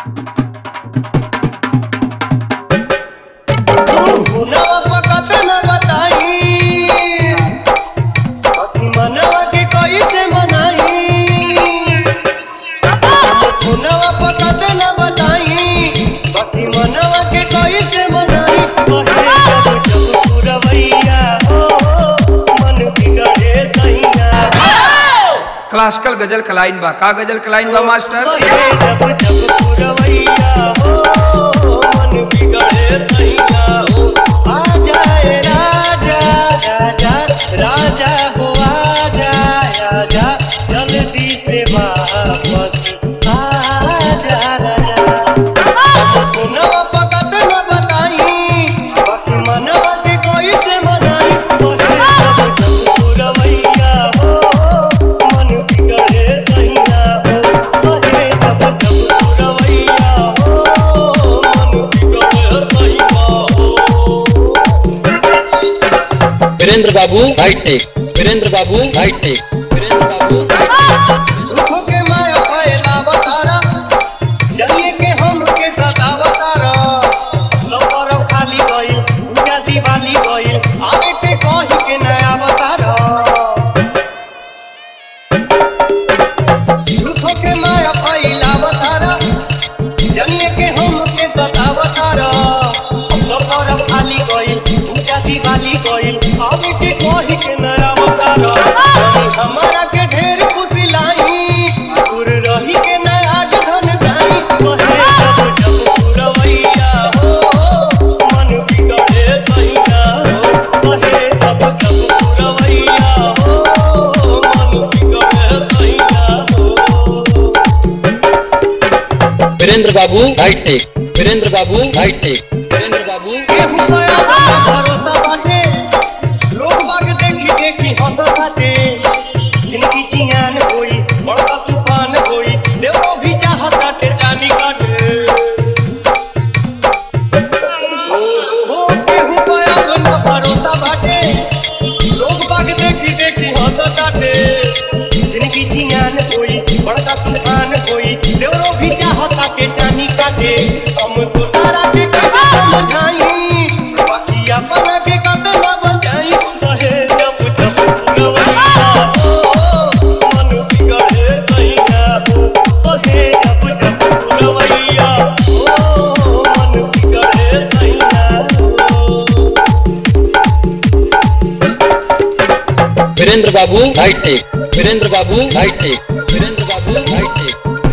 नवा पकत न बताई मनवा के कैसे मनाई नवा पकत न बताई बाकी मनवा के कैसे मनाई कहे जब जब पुरवैया हो मन बिगड़े सैया क्लासिकल गजल खलाइन बा का गजल खलाइन बा मास्टर कहे जब जब पुरवैया हो मन बिगड़े सैया हो आ जाए राजा राजा राजा हो आ जाए आजा जल्दी से वापस आ जा राजा नवा पकत न बताई बाकी मनवा के कोई से मनाई कहे जब जब पुरवैया हो मन बिगड़े सैया हो कहे जब जब पुरवैया हो मन बिगड़े सैया हो वीरेंद्र बाबू हाईटेक वीरेंद्र बाबू हाईटेक वीरेंद्र बाबू हाईटेक दुखों के माया फैला बतारा जलिए के हम के सदा बतारा सफर खाली गइल पूजा दिवाली गइल आवे ते कही के नया बतारा दुखों के माया फैला बतारा जलिए के हम के सदा बतारा सफर खाली गइल पूजा दिवाली गइल आवे के कही के नया बतारा हमारा के ढेर खुशी लाई दूर रही के न आज धन गाई कहे जब जब पुरवैया हो मन बिगड़े सैया हो कहे जब जब पुरवैया हो मन बिगड़े सैया हो वीरेंद्र बाबू हाईटेक वीरेंद्र बाबू हाईटेक वीरेंद्र बाबू केहू पे अपना भरोसा बाटे लोग बाग देखी देखी हंसत बाटे जिनकी जियान होई बड़का तूफान होई देवो भी चाहत काटे जानी काटे ओ केहू पे अपना भरोसा बाटे लोग बाग देखी देखी हंसत बाटे जिनकी जियान होई बड़का तूफान होई देवो भी चाहत काटे जानी काटे हम तो तारा के कैसे समझाई बाकी अपना के कतला बचाई कहे जब जब पुरवैया हो मन बिगड़े सैया हो कहे जब जब पुरवैया हो मन बिगड़े सैया हो वीरेंद्र बाबू हाईटेक वीरेंद्र बाबू हाईटेक वीरेंद्र बाबू हाईटेक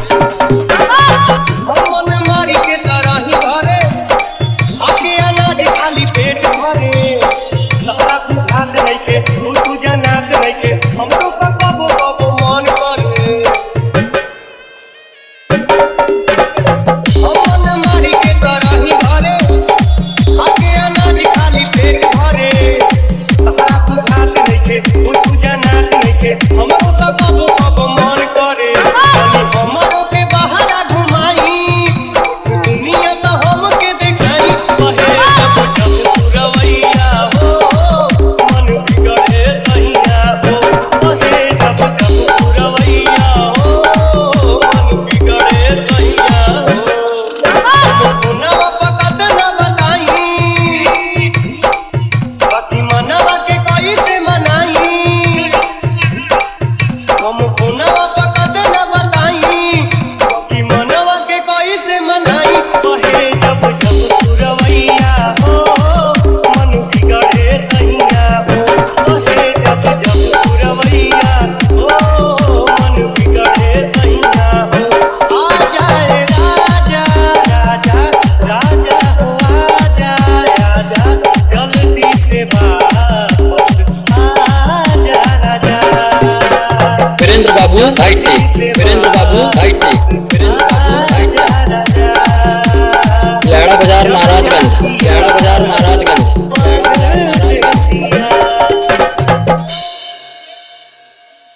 मन मारी के तरह ही भरे आके अनाज खाली पेट भरे लहरा बुझात नहीं के तू तू जनात नहीं के हमरो का कबो कबो मन करे मन मारी के तरह ही भरे आके अनाज खाली पेट भरे लहरा बुझात नहीं के तू तू जनात नहीं के हमरो का कबो कबो मन करे तनी हमरो के बहारा घुमाई दुनिया तो हमके देखाई कहे जब जब पुरवैया हो मन बिगड़े सैया हो कहे जब जब पुरवैया हो मन बिगड़े सैया हो नवा पकत न बताई बाकी मनवा के कैसे मनाई हम फोनवा पकत न बताई कि मनवा के कैसे मनाई कहे जब जब पुरवैया हो मन बिगड़े सैया हो कहे जब जब पुरवैया हो मन बिगड़े सैया हो आ जाए राजा राजा राजा हो आ जाए राजा जल्दी से वापस आ जा राजा वीरेंद्र बाबू हाईटेक वीरेंद्र बाबू हाईटेक